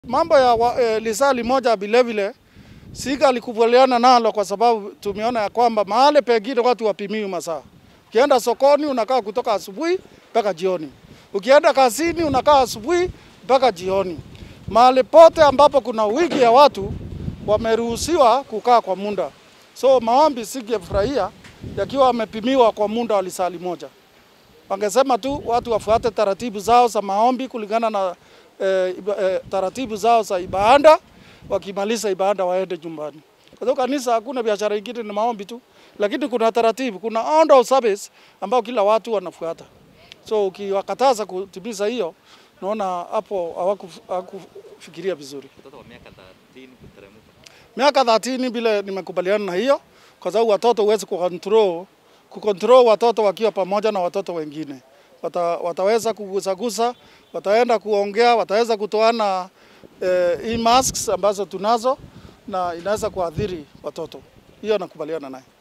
Mambo ya wa, e, lisali moja vilevile Siga alikubaliana nalo kwa sababu tumeona ya kwamba mahali pengine watu wapimiwi masaa. Ukienda sokoni unakaa kutoka asubuhi mpaka jioni, ukienda kazini unakaa asubuhi mpaka jioni. Mahali pote ambapo kuna wingi ya watu wameruhusiwa kukaa kwa muda. So maombi singefurahia yakiwa wamepimiwa kwa muda wa lisali moja. Wangesema tu watu wafuate taratibu zao za maombi kulingana na eh, iba- eh, taratibu zao za ibada. Wakimaliza ibada waende nyumbani. Kwa sababu kanisa hakuna biashara ingine, ni maombi tu, lakini kuna taratibu, kuna order of service ambao kila watu wanafuata. So ukiwakataza kutimiza hiyo, naona hapo hawaku- hawakufikiria vizuri. Mtoto wa miaka 30 kuteremka. Miaka 30 vile nimekubaliana na hiyo, kwa sababu watoto huwezi kucontrol kucontrol watoto wakiwa pamoja na watoto wengine. Wata, wataweza kugusagusa, wataenda kuongea, wataweza kutoana eh, hii masks ambazo tunazo na inaweza kuathiri watoto. Hiyo nakubaliana naye.